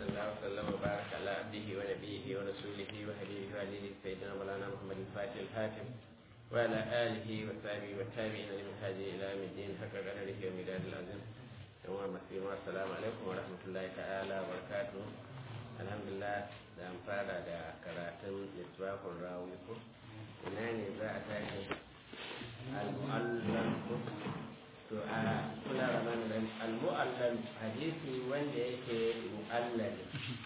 وصلى الله وسلم وبارك على عبده ونبيه ورسوله وهديه وعليه سيدنا مولانا محمد الفاتح الحاتم وعلى آله وصحبه والتابعين لمن هذه إلى يوم الدين حق قدره ومداد العظيم يوم المسلمين والسلام عليكم ورحمة الله تعالى وبركاته الحمد لله da an fara da karatun littafin rawi ko ina ne za a tashi al-mu'allal to a kula da nan al-mu'allal hadisi wanda yake mu'allali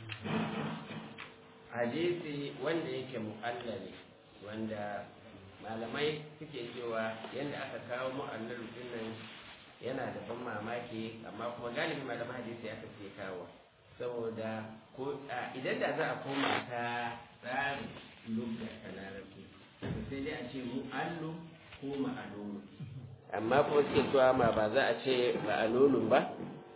hadisi wanda yake mu'allali wanda malamai suke cewa yadda aka kawo mu'allal dinnan yana da ban mamaki amma kuma galibi malaman hadisi aka ce kawo saboda ko idan da za a koma ta tsarin lugha ta larabci sai dai a ce mu'allu ko ma'alulu amma kuma suke cewa ma ba za a ce ma'alulun ba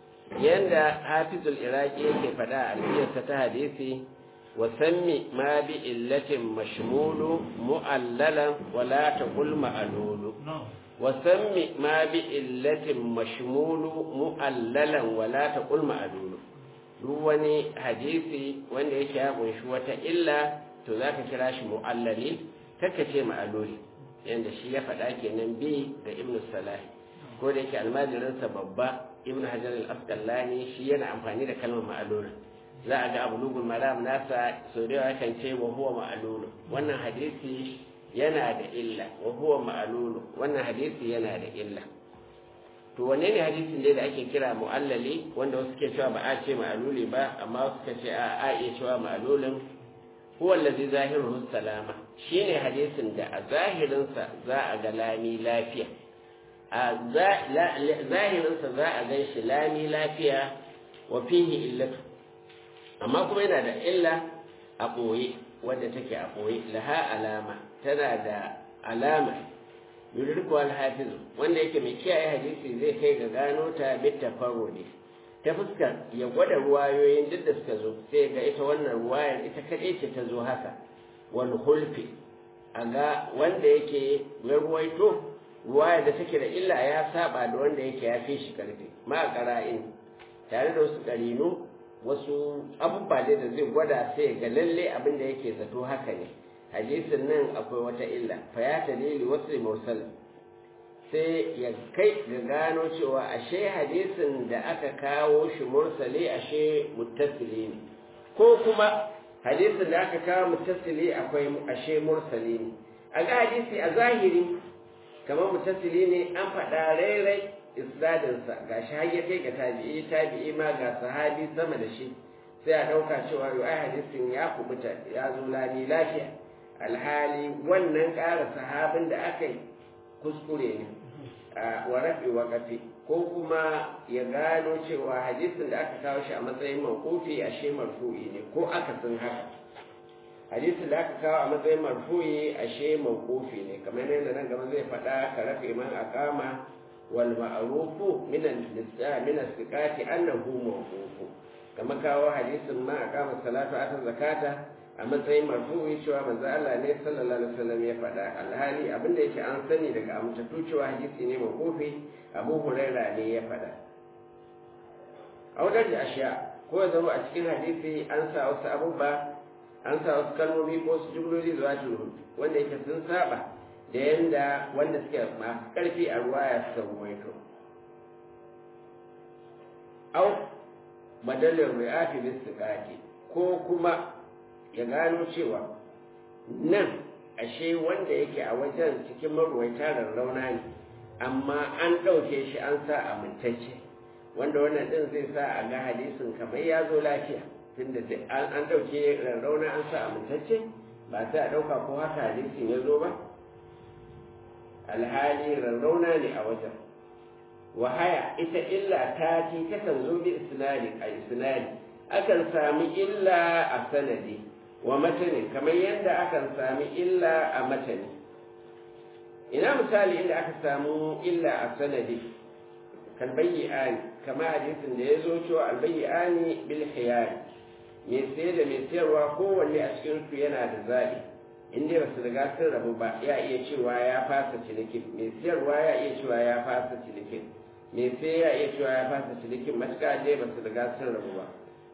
yanda hafizul iraki yake faɗa a alfiyarsa ta hadisi wa sammi ma bi illatin mashmulu mu'allalan wala taqul ma'alulu wa sammi ma bi illatin mashmulu mu'allalan wala taqul ma'alulu duk wani hadisi wanda yake ya kunshi wata illa to za ka kira shi mu'allali kaka ce ma'aloli yadda shi ya faɗa kenan bi da ibnu salahi ko da yake almajirinsa babba ibnu hajar al-asqalani shi yana amfani da kalmar ma'aloli za a ga abu lugul maram nasa so da yawa kan ce wa huwa ma'alulu wannan hadisi yana da illa wa huwa ma'alulu wannan hadisi yana da illa to wanne ne hadisin dai da ake kira mu'allali wanda wasu ke cewa ba a ce ma'aluli ba amma wasu ka ce a a iya cewa ma'alulin huwa allazi zahiruhu salama shine hadisin da a zahirinsa za a ga lami lafiya a zahirinsa za a gan shi lami lafiya wa fihi illatu amma kuma yana da illa a ɓoye wadda take a ɓoye laha alama tana da alama yudurku alhafiz wanda yake mai kiyaye hadisi zai kai ga gano ta bit tafarrudi ta fuskar ya gwada ruwayoyin duk da suka zo sai ga ita wannan ruwayar ita kaɗai ce ta zo haka wal hulfi a ga wanda yake ya ruwaito ruwayar da take da illa ya saba da wanda yake ya fi shi karfi ma qara'in tare da wasu ƙarinu wasu abubuwa da zai gwada sai ga lalle abin da yake zato haka ne hadisin nan akwai wata illa fa ya dalili wasu mursal sai ya kai ga gano cewa ashe hadisin da aka kawo shi mursali ashe muttasili ne ko kuma hadisin da aka kawo muttasili akwai ashe mursali ne a ga hadisi a zahiri kamar muttasili ne an faɗa rairai isnadinsa ga shi har ya kai ga tabi'i tabi'i ma ga sahabi sama da shi sai a ɗauka cewa yau ai hadisin ya kubuta ya zo lani lafiya alhali wannan ƙara sahabin da aka yi kuskure ne a warafi wakafi ko kuma ya gano cewa hadisin da aka kawo shi a matsayin mawqufi ashe marfu'i ne ko aka sun haka hadisin da aka kawo a matsayin marfu'i ashe mawqufi ne kamar yadda nan gaba zai faɗa ka rafe man aqama wal ma'rufu min al-nisa min as-siqati annahu mawqufu kamar kawo hadisin ma aqama salatu ata zakata a matsayin marfu'i cewa manzo Allah ne sallallahu alaihi wasallam ya faɗa alhali abinda yake an sani daga amintattu cewa hadisi ne mawqufi Abu Huraira ne ya faɗa a wajen da ashiya ko ya zama a cikin hadisi an sa wasu abubuwa an sa wasu kalmomi ko wasu jumloli zuwa turun wanda yake sun saba da yanda wanda suke masu ƙarfi a ruwaya suka ruwaito au madalin ri'afi bis ko kuma ya gano cewa nan ashe wanda yake a wajen cikin maruwaita rarrauna ne amma an ɗauke shi an sa amintacce wanda wannan ɗin zai sa a ga hadisin kamar ya zo lafiya tunda an ɗauke rarrauna an sa amintacce ba sai a ɗauka ko haka hadisin ya zo ba alhali rarrauna ne a wajen wahaya ita illa ta ci takan zo bi isnadi a isnadi akan sami illa a sanadi wa matani kamar yadda akan sami illa a matani ina misali inda aka samu illa a sanadi kan bayyani kama hadisin da ya zo cewa albayyani bil khiyari mai sai da mai sayarwa kowanne a cikin su yana da zaɓi in dai basu riga sun rabu ba ya iya cewa ya fasa cinikin mai sayarwa ya iya cewa ya fasa cinikin mai sai ya iya cewa ya fasa cinikin matuƙa dai basu riga sun rabu ba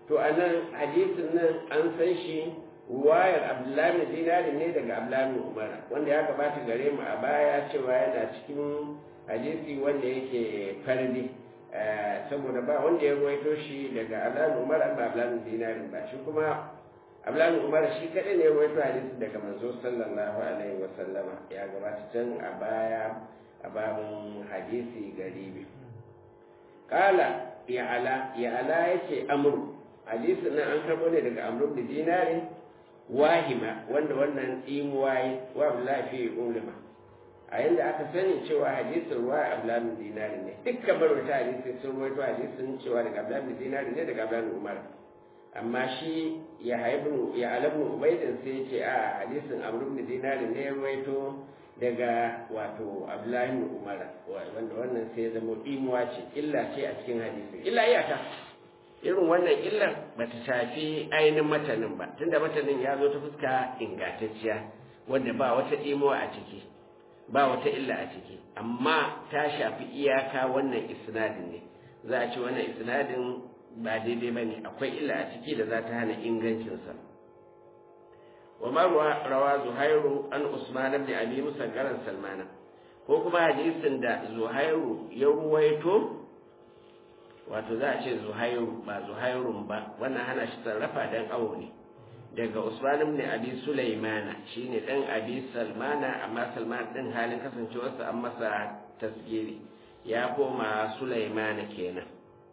to a nan hadisin nan an san shi ruwayar abdullahi dinari ne daga abdullahi umar wanda ya gabata gare mu a baya cewa yana cikin hadisi wanda yake fardi saboda ba wanda ya ruwaito shi daga abdullahi umar ba abdullahi dinari ba shi kuma abdullahi umar shi kadai ne ya ruwaito hadisi daga manzo sallallahu alaihi wa sallama ya gabata can a baya a babin hadisi garibi kala ya ala ya ala yace amru hadisin nan an karbo ne daga amru da dinari wahima wanda wannan imuwaye wa abdullahi fi ulama a yanda aka sani cewa hadisin ruwa abdullahi dinari ne dukkan marwata hadisi sun ruwaito hadisin cewa daga abdullahi dinari ne daga abdullahi umar amma shi ya haibu ya alabnu ubaidin sai ya ce a hadisin amru da dinari ne ya ruwaito daga wato abdullahi umar wanda wannan sai ya zama imuwa ce illa ce a cikin hadisin illa iyaka irin wannan illar ba ta shafi ainihin matanin ba tunda matanin ya zo ta fuska ingantacciya wanda ba wata imuwa a ciki ba wata illa a ciki amma ta shafi iyaka wannan isnadin ne za a ce wannan isnadin ba daidai ba ne akwai illa a ciki da za ta hana ingancinsa wa marwa rawa zuhairu an usman ibn abi musa garan salmana ko kuma hadisin da zuhairu ya ruwaito wato za a ce zuhairu ba zuhairun ba wannan hana shi sarrafa dan awo ne daga usman ibn abi sulaimana shine dan abi salmana amma salman din halin kasancewarsa an masa tasgiri ya koma sulaimana kenan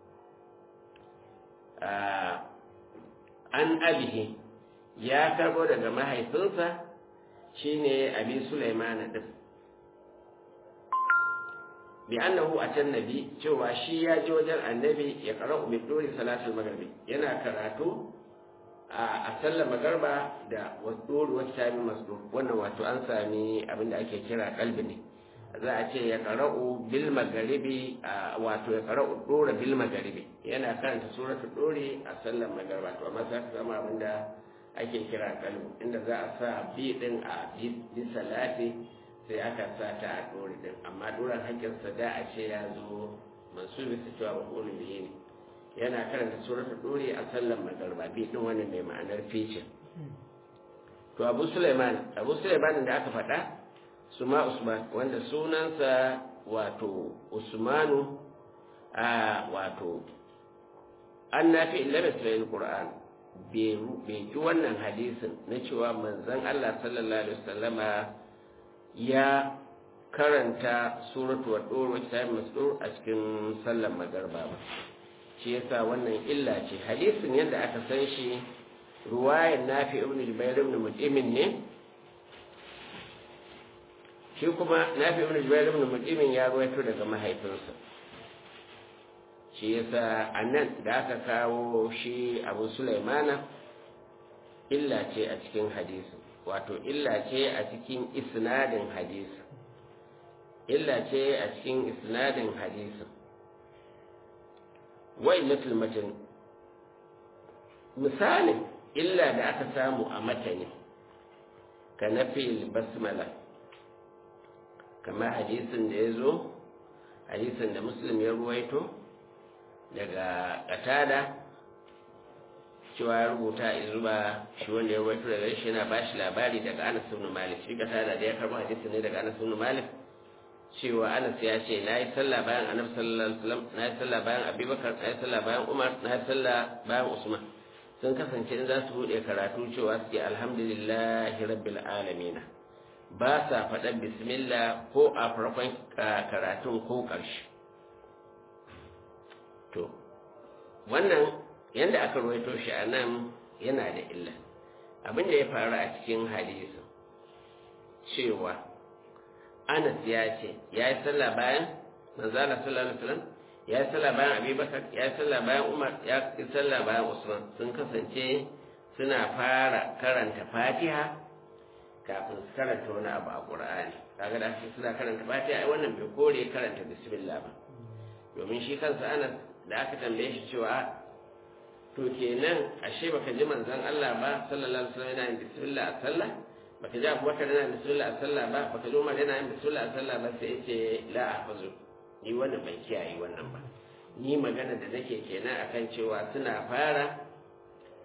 an abihi ya karbo daga mahaifinsa shine abi sulaimana din bi annahu atan nabi cewa shi ya je wajen annabi ya qara'u bi duri salatul maghribi yana karatu a sallar magarba da wasdur wa tabi masdur wannan wato an sami abinda ake kira kalbi ne za a ce ya qara'u bil maghribi wato ya qara'u dura bil maghribi yana karanta suratul duri a sallar magarba to amma sai ka samu abinda ake kira kalbi inda za a sa bi din a bi salati sai aka sa ta a ɗori ɗin amma ɗoran haƙƙinsa da a ce ya zo masu bisa cewa ba ƙoli biyu ne yana karanta surata ɗori a sallan magarba bi ɗin wani mai ma'anar ficin to abu suleiman abu suleiman da aka faɗa suma usman wanda sunansa wato usmanu a wato an nafi illar isra'il qur'an bai ji wannan hadisin na cewa manzon allah sallallahu alaihi wasallama ya karanta suratu wa ɗoro wacce ta yi masdur a cikin sallar magarba ba shi yasa wannan illa ce hadisin yadda aka san shi ruwayan nafi ibn jubair ibn mutimin ne shi kuma nafi ibn jubair ibn mutimin ya ruwaito daga mahaifinsa shi yasa anan da aka kawo shi abu sulaimana illa ce a cikin hadisin wato illa ce a cikin isnadin hadisi illa ce a cikin isnadin hadisin wai mutul matan misalin illa da aka samu a matani ka nafi basmala kamar hadisin da ya zo hadisin da muslim ya ruwaito daga katada cewa ya rubuta zuba shi wanda ya rawaito daga shi yana bashi labari daga Anas ibn Malik shi kasa da ya karbo hadisi ne daga Anas ibn Malik cewa Anas ya ce nayi sallah bayan Annabi sallallahu alaihi wasallam nayi sallah bayan Abubakar nayi sallah bayan Umar nayi sallah bayan Usman sun kasance in za su bude karatu cewa su ce alhamdulillahi rabbil alamin ba sa faɗan bismillah ko a farkon karatun ko ƙarshe to wannan yadda aka ruwaito shi a nan yana da illa abin da ya faru a cikin hadisin cewa anas ya ce ya yi sallah bayan manzala sallallahu alaihi wasallam ya yi sallah bayan abubakar ya yi sallah bayan umar ya yi sallah bayan usman sun kasance suna fara karanta fatiha kafin su karanta wani abu a qur'ani kaga da suna karanta fatiha ai wannan bai kore karanta bismillah ba domin shi kansa anas da aka tambaye shi cewa to kenan ashe baka ji manzon Allah ba sallallahu alaihi wasallam yana yin bismillah a sallah baka ji Abubakar yana yin bismillah a sallah ba baka ji Umar yana yin bismillah a sallah ba sai yace la ahfazu ni wannan ban kiyaye wannan ba ni magana da nake kenan akan cewa suna fara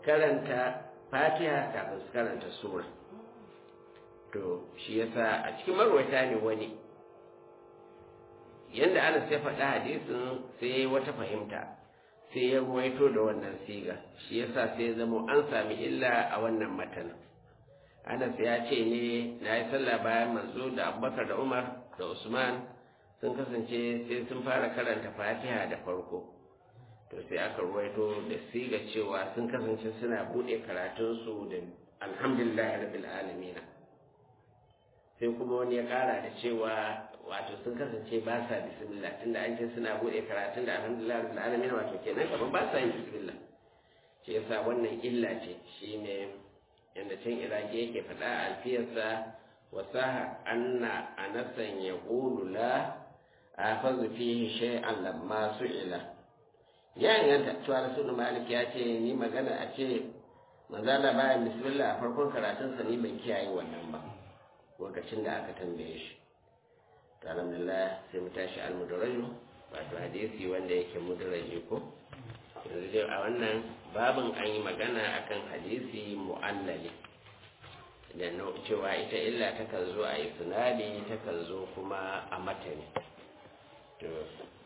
karanta fatiha kafin su karanta sura to shi yasa a cikin marwata ne wani yadda anas ya faɗa hadisin sai wata fahimta sai ya ruwaito da wannan siga shi yasa sai ya zama an sami illa a wannan matanin anas ya ce ne na yi sallah bayan manzo da abubakar da umar da usman sun kasance sai sun fara karanta fatiha da farko to sai aka ruwaito da siga cewa sun kasance suna buɗe karatunsu da alhamdulillah rabbil alamin sai kuma wani ya kara da cewa wato sun kasance ba sa bismillah tunda an ce suna buɗe karatun da alhamdulillah rabbil alamin wato kenan kaman ba sa yin bismillah shi yasa wannan illa ce shine yanda can iraki yake faɗa a alfiyarsa wasaha anna anasan yaqulu la afazu fihi shay'an lamma su'ila ya inganta cewa rasulun malik ya ce ni magana a ce manzala bayan bismillah a farkon karatunsa ni ban kiyaye wannan ba lokacin da aka tambaye shi to alhamdulillah sai mu tashi almudaraju wato hadisi wanda yake mudaraji ko yanzu dai a wannan babin an yi magana akan hadisi mu'allali da cewa ita illa takan zo a isnadi takan zo kuma a matani to